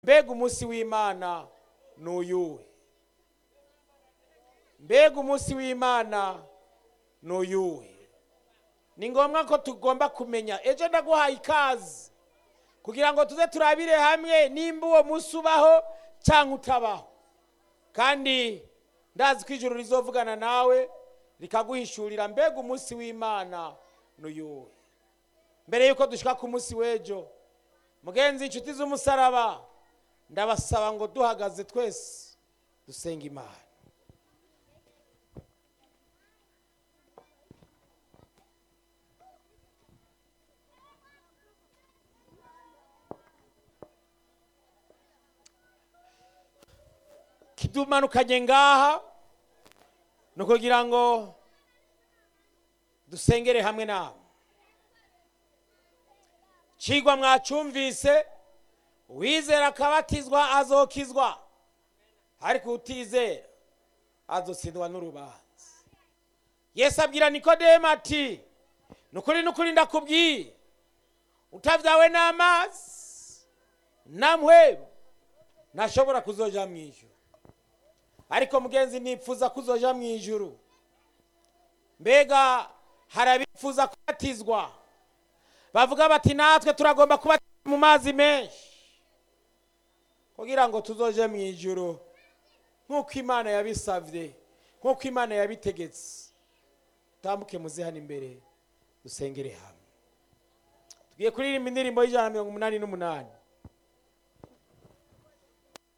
mbega umunsi w'imana ni uyuwe mbega umunsi w'imana ni uyuwe ni ngombwa ko tugomba kumenya ejo ndaguhaye ikaze kugira ngo tuze turabire hamwe nimba uwo munsi ubaho cyangwa utabaho kandi ndazi ko ijuru rizovugana nawe rikaguhishurira mbega umunsi w'imana ni uyuwe mbere y'uko dushyika ku munsi w'ejo mugenzi inshuti z'umusaraba ndabasaba ngo duhagaze twese dusenga imana kidumanukanye ngaha ni ukugira ngo dusengere hamwe nawe cigwa mwacumvise uwizera akabatizwa azokizwa ariko utizera azotsindwa n'urubanza yesu abwira nikodemu ati nukuri nukuri ndakubwiye utavyawe n'amazi na mpwemu ntashobora kuzoja mu ijuru ariko mugenzi nipfuza kuzoja mu ijuru mbega hari abifuza kubatizwa bavuga bati natwe turagomba kubatizwa mu mazi menshi kugira ngo tuzoje mu ijuru nk'uko imana yabisabye nk'uko imana yabitegetse tambuke muze hano imbere dusengere hamwe tugiye kuririmba indirimbo y'ijana na mirongo umunani n'umunani